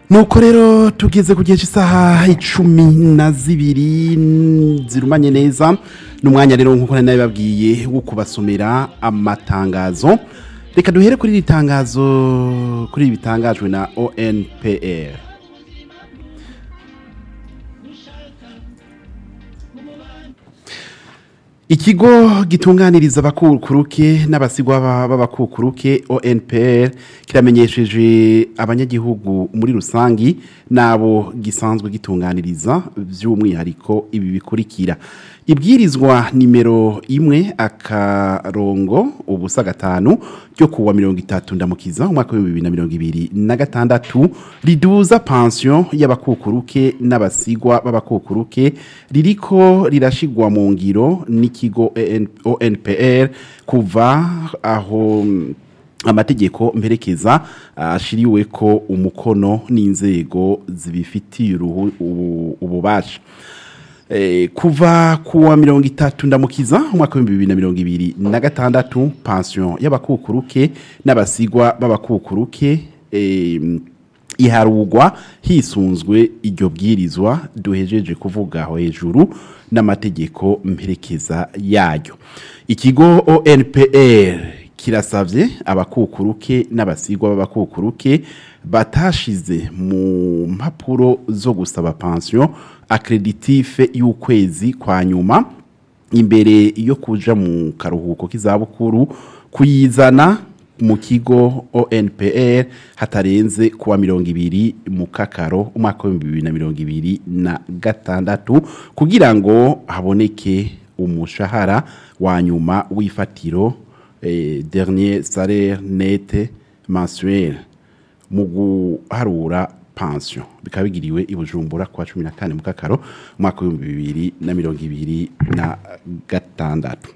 nuko rero tugeze ku gihe cy'isaha icumi na zibiri n- zirumanye neza n'umwanya rero nk'uko nari nabibabwiye wo kubasomera amatangazo reka duhere kuri iri tangazo kuri ibi bitangajwe na onpr ikigo gitunganiriza abakukuruke n'abasigwa ba- b'abakukuruke onpr kiramenyesheje abanyagihugu muri rusangi n'abo gisanzwe gitunganiriza by'umwihariko ibi bikurikira ibwirizwa nimero imwe akarongo ubusa gatanu ryo kuwa mirongo itatu ndamukiza umwaka w'ibihumbi bibiri na mirongo ibiri na gatandatu riduza pansiyo y'abakukuruke n'abasigwa b'abakukuruke ririko rirashigwa mu ngiro n'ikigo EN onpr kuva aho mm, amategeko mperekeza ashiriwe ko umukono n'inzego zibifitiye uruhu- ubu- ububasha Eh, kuva kuwa mirongo itatu ndamukiza umwaka w'ibihumbi bibiri na mirongo ibiri na gatandatu pansiyo y'abakukuruke n'abasigwa b'abakukuruke eh, iharugwa hisunzwe iryo bwirizwa duhejeje kuvuga aho hejuru n'amategeko mperekeza yayo ikigo onpr kirasabye abakukuruke n'abasigwa b'abakukuruke batashize mu mpapuro zo gusaba pansiyo akreditife y'ukwezi kwa nyuma imbere yo kuja mu karuhuko k'izabukuru kuyizana mu kigo onpr hatarenze kuwa mirongo ibiri mu kakaro umwaka w'ibihumbi bibiri na mirongo ibiri na gatandatu kugira ngo haboneke umushahara wa nyuma w'ifatiro eh, dernier salaire net mensuel mu guharura pension bikaba bigiriwe i bujumbura kwa cumi na kane mu kakaro umwaka w'ibihumbi bibiri na mirongo ibiri na gatandatu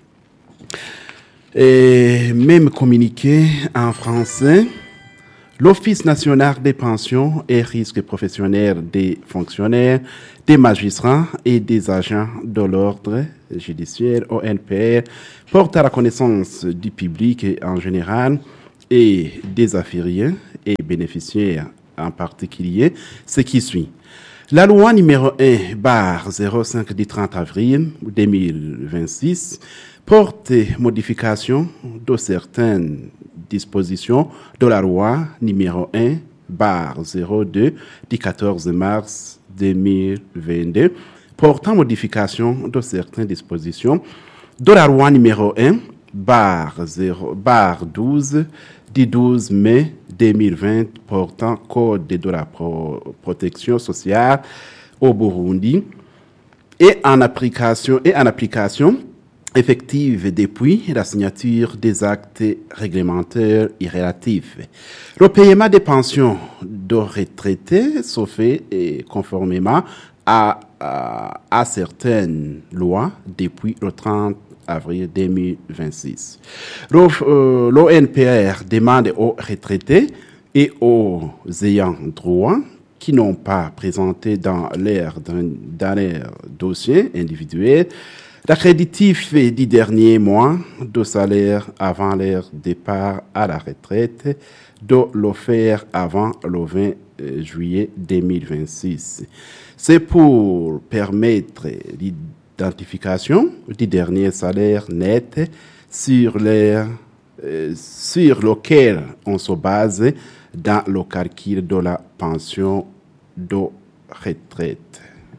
Et même communiqué en français, l'Office national des pensions et risques professionnels des fonctionnaires, des magistrats et des agents de l'ordre judiciaire ONPR porte à la connaissance du public en général et des affiliés et bénéficiaires en particulier ce qui suit. La loi numéro 1 bar 05 du 30 avril 2026 porte modification de certaines dispositions de la loi numéro 1 bar 02 du 14 mars 2022 portant modification de certaines dispositions de la loi numéro 1 bar 0 bar 12 du 12 mai 2020 portant code de la pro- protection sociale au Burundi et en application et en application effective depuis la signature des actes réglementaires et relatifs. Le paiement des pensions de retraités se fait eh, conformément à, à, à certaines lois depuis le 30 avril 2026. Le- euh, L'ONPR demande aux retraités et aux ayants droit qui n'ont pas présenté dans leur, dans leur dossier individuel l'accréditif du dernier mois de salaire avant leur départ à la retraite de le faire avant le 20 juillet 2026. C'est pour permettre l'identification du dernier salaire net sur, leur, euh, sur lequel on se base dans le calcul de la pension de retraite.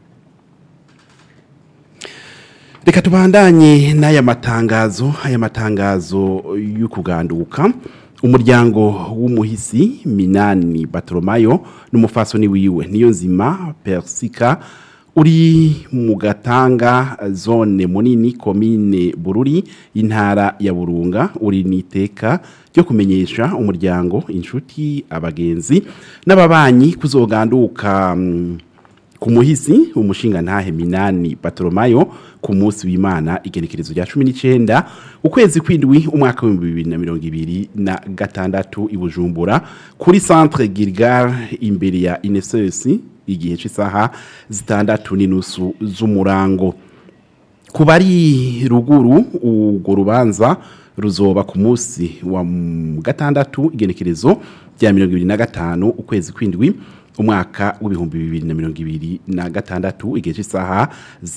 reka tubandanye n'aya matangazo aya matangazo y'ukuganduka umuryango w'umuhisi minani batoromayo n'umufasoni wiwe niyo nzima persika uri mu gatanga zone munini komine bururi intara ya burunga uri n'iteka ryo kumenyesha umuryango inshuti abagenzi n'ababanyi kuzoganduka mm, ku muhisi umushinga ntahe minani batoromayo ku munsi w'imana igenekerezo rya cumi n'icyenda ukwezi kw'indwi umwaka w'ibihumbi bibiri na mirongo ibiri na gatandatu i bujumbura kuri centre gilgal imbere ya inesesi igihe cy'isaha zitandatu n'inusu z'umurango ku bari ruguru urwo rubanza ruzoba ku munsi wa m- gatandatu igenekerezo rya mirongo ibiri na gatanu ukwezi kw'indwi umwaka w'ibihumbi bibiri na mirongo ibiri na gatandatu igihe cy'isaha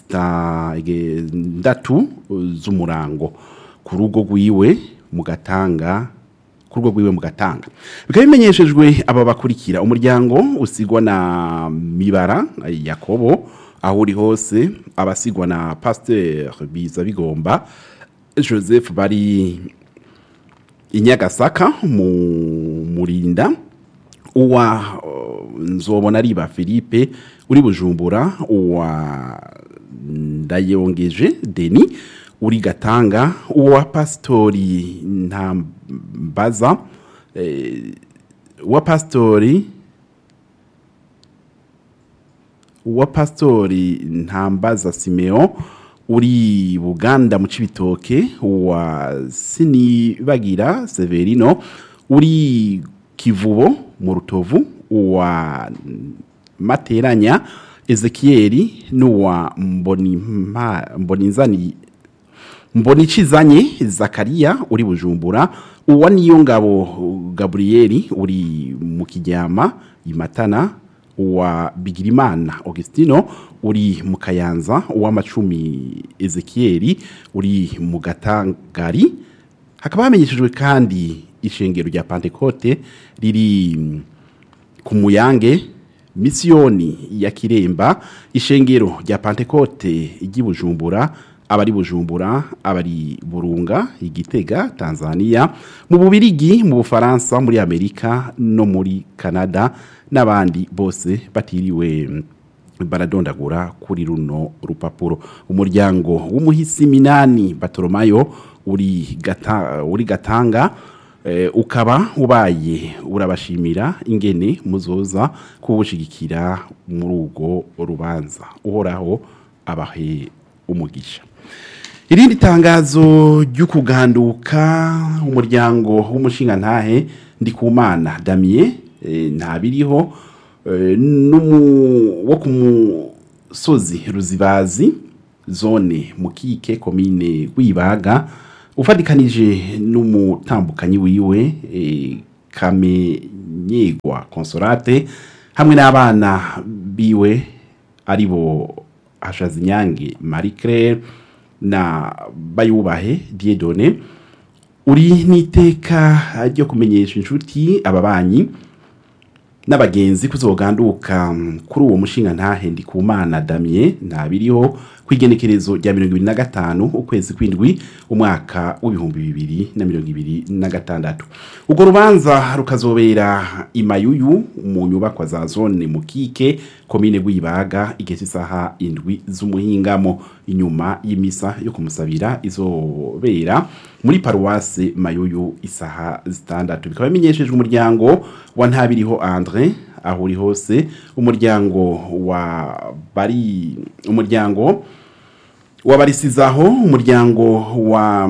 zitandatu z'umurango ku rugo rwiwe mu gatanga ku rugo rwiwe mu gatanga bikaba bimenyeshejwe aba bakurikira umuryango usigwa na mibara yakobo aho uri hose abasigwa na pasteur biza bigomba joseph bari inyagasaka mu murinda uwa nzobona riba philippe uri bujumbura uwa ndayongeje deni uri gatanga uwa pasitori ntambaza uwa pasitori uwa pasitori ntambaza simeo uri buganda mu cibitoke uwa sinibagira severino uri kivubo mu rutovu uwa materanya ezekieli n'uwa mbonizani mbonicizanye zakariya uri bujumbura uwa niyo ngabo gaburiyeri uri mu kijyama imatana uwa bigirimana augustino uri mu kayanza uw'amacumi ezekieli uri mu gatangari hakaba hamenyeshejwe kandi ishengero rya pantekote riri ku muyange misiyoni ya kiremba ishengero rya pantekote ry'i bujumbura abari bujumbura abari burunga igitega tanzania mu bubirigi mu bufaransa muri amerika no muri canada n'abandi bose batiriwe baradondagura kuri runo rupapuro umuryango w'umuhisi minani batoromayo uri gata, uri gatanga eh, ukaba ubaye urabashimira ingene muzoza kubushigikira muri urwo rubanza uhoraho abahe umugisha irindi tangazo ry'ukuganduka umuryango w'umushingantahe ndikumana damien eh, ntabiriho eh, wo ku musozi ruzibazi zone mukike komine rwibaga ufatikanije n'umutambukanyi wiwe eh, kamenyegwa consolate hamwe n'abana biwe aribo hashazinyange marie claire na bayubahe diedone uri n'iteka ryo kumenyesha inshuti ababanyi n'abagenzi kuzoganduka kuri uwo mushinga ntahe ndi ku mana damien ntabiriho ku igenekerezo rya mirongo ibiri na gatanu ukwezi kw'indwi umwaka w'ibihumbi bibiri na mirongo ibiri na gatandatu urwo rubanza rukazobera imayuyu mu nyubakwa za zone mukike komine rw'ibaga igeze isaha indwi z'umuhingamo inyuma y'imisa yo kumusabira izobera muri paruwase mayuyu isaha zitandatu bikaba bimenyeshejwe umuryango wa ntabiriho andre aho uri hose umuryango wa bari umuryango wabarisizaho umuryango wa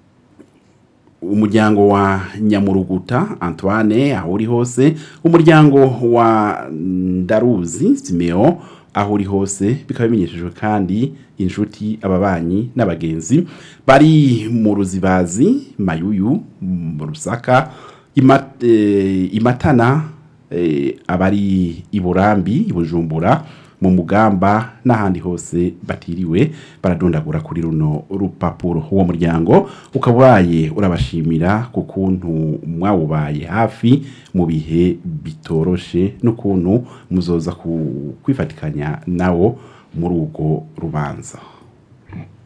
umuryango wa nyamuruguta antoine aho uri hose umuryango wa ndaruzi simeo aho uri hose bikaba bimenyeshejwe kandi inshuti ababanyi n'abagenzi bari mu ruzibazi mayuyu mu rusaka Ima- eh, imatana eh, abari i burambi i bujumbura mu mugamba n'ahandi hose batiriwe baradondagura kuri runo rupapuro uwo muryango ukaba ubaye urabashimira ku kuntu mwawubaye hafi mu bihe bitoroshe n'ukuntu muzoza ku- kwifatikanya nawo muri urwo rubanza